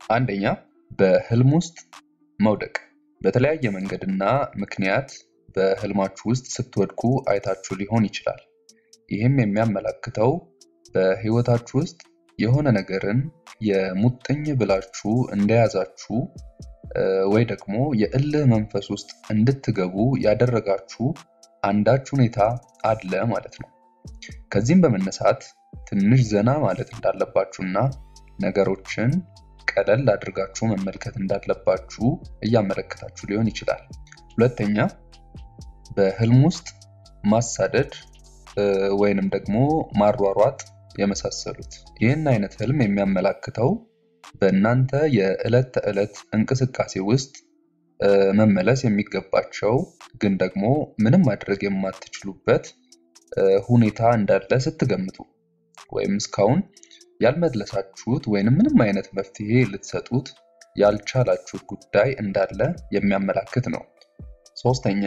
አንደኛ በህልም ውስጥ መውደቅ። በተለያየ መንገድና ምክንያት በህልማችሁ ውስጥ ስትወድቁ አይታችሁ ሊሆን ይችላል። ይህም የሚያመላክተው በህይወታችሁ ውስጥ የሆነ ነገርን የሙጥኝ ብላችሁ እንደያዛችሁ ወይ ደግሞ የእልህ መንፈስ ውስጥ እንድትገቡ ያደረጋችሁ አንዳች ሁኔታ አለ ማለት ነው። ከዚህም በመነሳት ትንሽ ዘና ማለት እንዳለባችሁና ነገሮችን ቀለል አድርጋችሁ መመልከት እንዳለባችሁ እያመለከታችሁ ሊሆን ይችላል። ሁለተኛ በህልም ውስጥ ማሳደድ ወይንም ደግሞ ማሯሯጥ የመሳሰሉት። ይህን አይነት ህልም የሚያመላክተው በእናንተ የዕለት ተዕለት እንቅስቃሴ ውስጥ መመለስ የሚገባቸው ግን ደግሞ ምንም ማድረግ የማትችሉበት ሁኔታ እንዳለ ስትገምቱ ወይም እስካሁን ያልመለሳችሁት ወይንም ምንም አይነት መፍትሄ ልትሰጡት ያልቻላችሁት ጉዳይ እንዳለ የሚያመላክት ነው። ሶስተኛ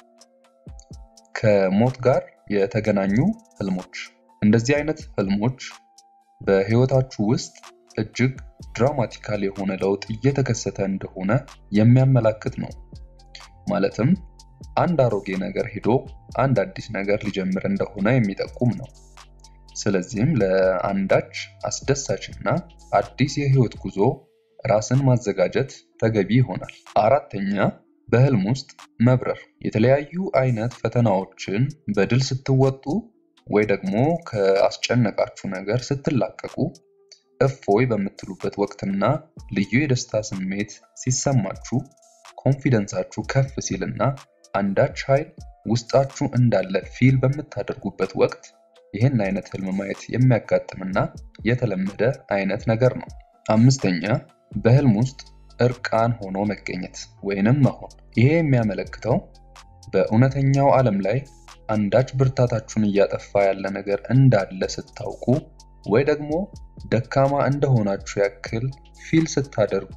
ከሞት ጋር የተገናኙ ህልሞች። እንደዚህ አይነት ህልሞች በህይወታችሁ ውስጥ እጅግ ድራማቲካል የሆነ ለውጥ እየተከሰተ እንደሆነ የሚያመላክት ነው። ማለትም አንድ አሮጌ ነገር ሄዶ አንድ አዲስ ነገር ሊጀምር እንደሆነ የሚጠቁም ነው። ስለዚህም ለአንዳች አስደሳች እና አዲስ የህይወት ጉዞ ራስን ማዘጋጀት ተገቢ ይሆናል። አራተኛ በህልም ውስጥ መብረር። የተለያዩ አይነት ፈተናዎችን በድል ስትወጡ ወይ ደግሞ ከአስጨነቃችሁ ነገር ስትላቀቁ እፎይ በምትሉበት ወቅትና ልዩ የደስታ ስሜት ሲሰማችሁ ኮንፊደንሳችሁ ከፍ ሲልና አንዳች ኃይል ውስጣችሁ እንዳለ ፊል በምታደርጉበት ወቅት ይህን አይነት ህልም ማየት የሚያጋጥምና የተለመደ አይነት ነገር ነው። አምስተኛ በህልም ውስጥ እርቃን ሆኖ መገኘት ወይንም መሆን። ይሄ የሚያመለክተው በእውነተኛው ዓለም ላይ አንዳች ብርታታችሁን እያጠፋ ያለ ነገር እንዳለ ስታውቁ ወይ ደግሞ ደካማ እንደሆናችሁ ያክል ፊል ስታደርጉ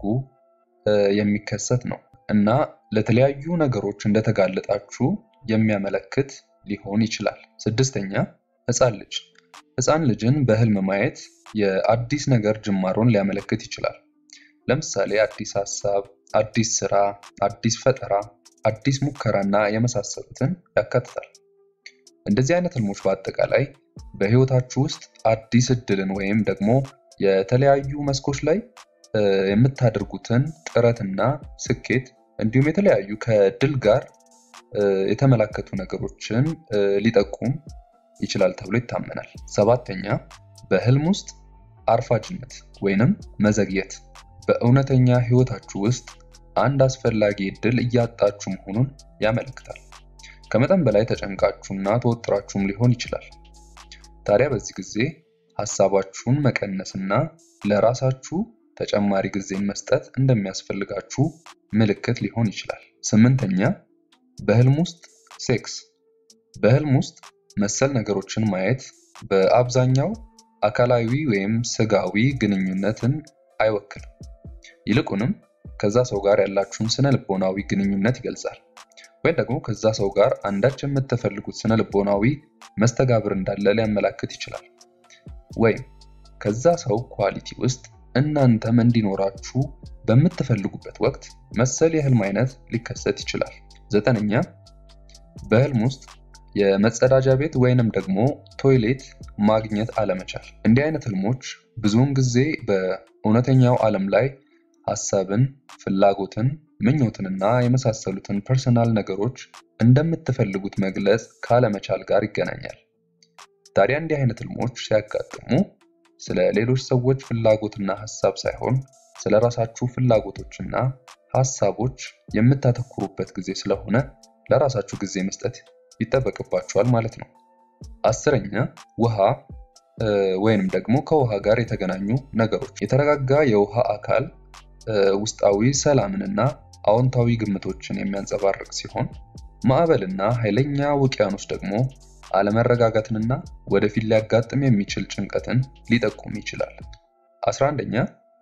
የሚከሰት ነው እና ለተለያዩ ነገሮች እንደተጋለጣችሁ የሚያመለክት ሊሆን ይችላል። ስድስተኛ ህፃን ልጅ። ህፃን ልጅን በህልም ማየት የአዲስ ነገር ጅማሮን ሊያመለክት ይችላል። ለምሳሌ አዲስ ሀሳብ፣ አዲስ ስራ፣ አዲስ ፈጠራ፣ አዲስ ሙከራና የመሳሰሉትን ያካትታል። እንደዚህ አይነት ህልሞች በአጠቃላይ በህይወታችሁ ውስጥ አዲስ እድልን ወይም ደግሞ የተለያዩ መስኮች ላይ የምታደርጉትን ጥረትና ስኬት እንዲሁም የተለያዩ ከድል ጋር የተመላከቱ ነገሮችን ሊጠቁም ይችላል ተብሎ ይታመናል። ሰባተኛ በህልም ውስጥ አርፋጅነት ወይንም መዘግየት በእውነተኛ ህይወታችሁ ውስጥ አንድ አስፈላጊ እድል እያጣችሁ መሆኑን ያመለክታል። ከመጠን በላይ ተጨንቃችሁና ተወጥራችሁም ሊሆን ይችላል። ታዲያ በዚህ ጊዜ ሀሳባችሁን መቀነስና ለራሳችሁ ተጨማሪ ጊዜን መስጠት እንደሚያስፈልጋችሁ ምልክት ሊሆን ይችላል። ስምንተኛ በህልም ውስጥ ሴክስ። በህልም ውስጥ መሰል ነገሮችን ማየት በአብዛኛው አካላዊ ወይም ስጋዊ ግንኙነትን አይወክልም። ይልቁንም ከዛ ሰው ጋር ያላችሁን ስነ ልቦናዊ ግንኙነት ይገልጻል። ወይም ደግሞ ከዛ ሰው ጋር አንዳች የምትፈልጉት ስነ ልቦናዊ መስተጋብር እንዳለ ሊያመላክት ይችላል። ወይም ከዛ ሰው ኳሊቲ ውስጥ እናንተም እንዲኖራችሁ በምትፈልጉበት ወቅት መሰል የህልም አይነት ሊከሰት ይችላል። ዘጠነኛ በህልም ውስጥ የመጸዳጃ ቤት ወይንም ደግሞ ቶይሌት ማግኘት አለመቻል። እንዲህ አይነት ህልሞች ብዙውን ጊዜ በእውነተኛው ዓለም ላይ ሀሳብን፣ ፍላጎትን፣ ምኞትንና የመሳሰሉትን ፐርሰናል ነገሮች እንደምትፈልጉት መግለጽ ካለመቻል ጋር ይገናኛል። ታዲያ እንዲህ አይነት ህልሞች ሲያጋጥሙ ስለ ሌሎች ሰዎች ፍላጎትና ሀሳብ ሳይሆን ስለ ራሳችሁ ፍላጎቶችና ሀሳቦች የምታተኩሩበት ጊዜ ስለሆነ ለራሳችሁ ጊዜ መስጠት ይጠበቅባችኋል ማለት ነው። አስረኛ ውሃ ወይንም ደግሞ ከውሃ ጋር የተገናኙ ነገሮች። የተረጋጋ የውሃ አካል ውስጣዊ ሰላምንና አዎንታዊ ግምቶችን የሚያንጸባርቅ ሲሆን ማዕበልና ኃይለኛ ውቅያኖስ ደግሞ አለመረጋጋትንና ወደፊት ሊያጋጥም የሚችል ጭንቀትን ሊጠቁም ይችላል። አስራ አንደኛ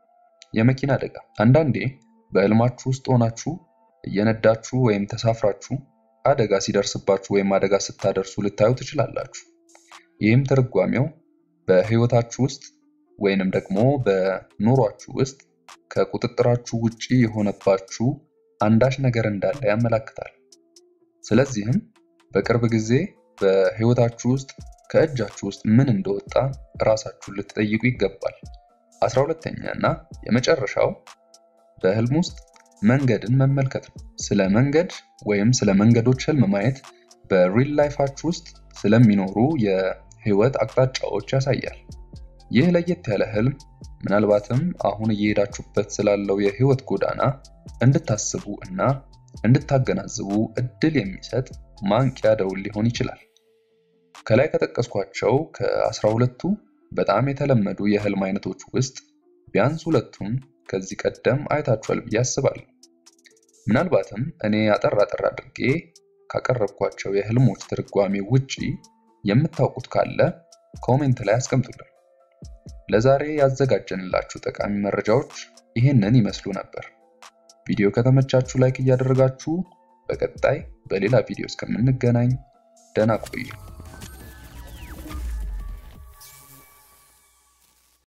የመኪና አደጋ። አንዳንዴ በህልማችሁ ውስጥ ሆናችሁ እየነዳችሁ ወይም ተሳፍራችሁ አደጋ ሲደርስባችሁ ወይም አደጋ ስታደርሱ ልታዩ ትችላላችሁ። ይህም ትርጓሜው በህይወታችሁ ውስጥ ወይንም ደግሞ በኑሯችሁ ውስጥ ከቁጥጥራችሁ ውጪ የሆነባችሁ አንዳች ነገር እንዳለ ያመላክታል። ስለዚህም በቅርብ ጊዜ በህይወታችሁ ውስጥ ከእጃችሁ ውስጥ ምን እንደወጣ ራሳችሁን ልትጠይቁ ይገባል። አስራ ሁለተኛ እና የመጨረሻው በህልም ውስጥ መንገድን መመልከት ነው። ስለ መንገድ ወይም ስለ መንገዶች ህልም ማየት በሪል ላይፋችሁ ውስጥ ስለሚኖሩ የህይወት አቅጣጫዎች ያሳያል። ይህ ለየት ያለ ህልም ምናልባትም አሁን እየሄዳችሁበት ስላለው የህይወት ጎዳና እንድታስቡ እና እንድታገናዝቡ እድል የሚሰጥ ማንቂያ ደውል ሊሆን ይችላል። ከላይ ከጠቀስኳቸው ከአስራ ሁለቱ በጣም የተለመዱ የህልም አይነቶች ውስጥ ቢያንስ ሁለቱን ከዚህ ቀደም አይታችኋል ብዬ አስባለሁ። ምናልባትም እኔ አጠር አጠር አድርጌ ካቀረብኳቸው የህልሞች ትርጓሜ ውጪ የምታውቁት ካለ ኮሜንት ላይ አስቀምጡልን። ለዛሬ ያዘጋጀንላችሁ ጠቃሚ መረጃዎች ይህንን ይመስሉ ነበር። ቪዲዮ ከተመቻችሁ ላይክ እያደረጋችሁ በቀጣይ በሌላ ቪዲዮ እስከምንገናኝ ደህና ቆዩ።